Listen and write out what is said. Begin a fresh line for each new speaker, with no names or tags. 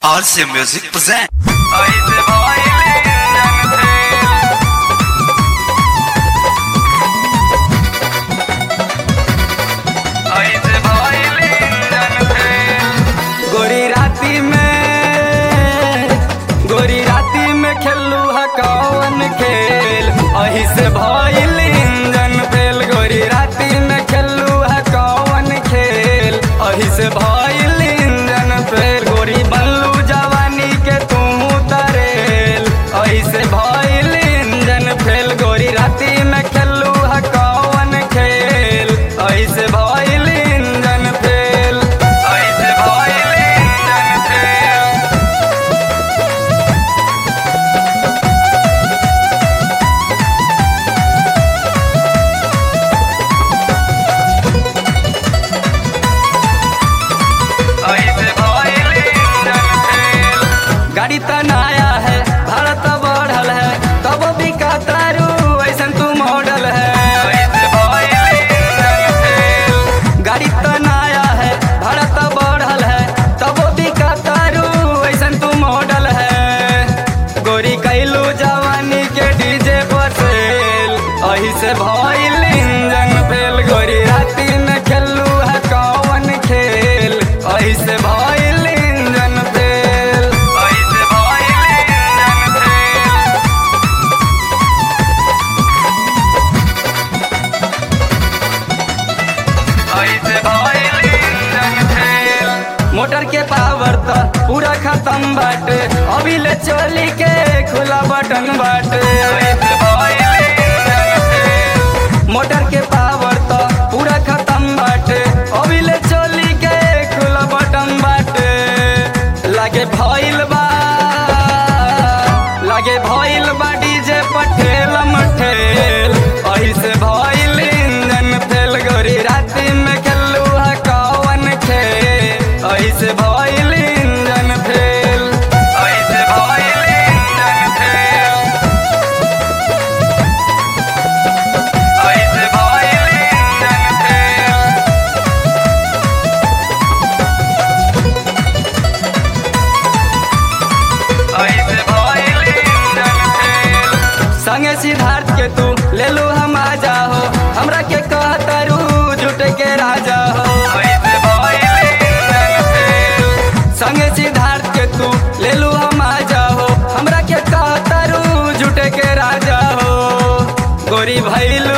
RC Music present.
ऐसे भइले जन फेल ऐसे भइले जन फेल गोरी राती में गोरी राती में खेलू है कौन खेल अही से भइल इंजन फेल गोरी राती में खेलू है कौन खेल अही से भइल इंजन फेल गोरी बनलू जवानी के तू तरेल अही से भइल इंजन फेल गोरी राती में खेलू है कौन खेल अही से भइल इंजन फेल अही से भइल इंजन फेल ऐसे भइले जन फेल गाड़ी त नया है भाड़ा त बढ़ल है तब भी तारू ऐसन तू मॉडल है ऐसे भइले जन फेल गाड़ी त नया है भाड़ा त बढ़ल है तब भी तारू ऐसन तू मॉडल है गोरी कैलू जवानी के डीजे पर सेल अही से भइल इंजन फेल गोरी राती में खेलू है कौन खेल अही से भइल इंजन फेल अही से भइल इंजन फेल ऐसे भइल इंजन फेल मोटर के पावर त पूरा खत्म बाटे अभी ले चली के खुला बटन बाटे ऐसे भइल इंजन फेल मोटर के पावर त पूरा खत्म बाटे अभी ले चली के खुला बटन बाटे लागे भइल बा लागे भइल बा डीजे पठेल मठेल अही से भइल इंजन फेल गोरी राती में खेलू है कौन खेल अही से भइल इंजन फेल अही से भइल इंजन फेल अही से भइल इंजन फेल ऐसे भइल इंजन फेल संगे सिद्धार्थ के तू ले लो हम आ जाओ हमरा के कहतरू झूठे के राजा हो ऐसे भइल इंजन फेल संगे सिद्धार्थ के तू ले लो हम आ जाओ हमरा के कहतरू झूठे के राजा हो गोरी भैलू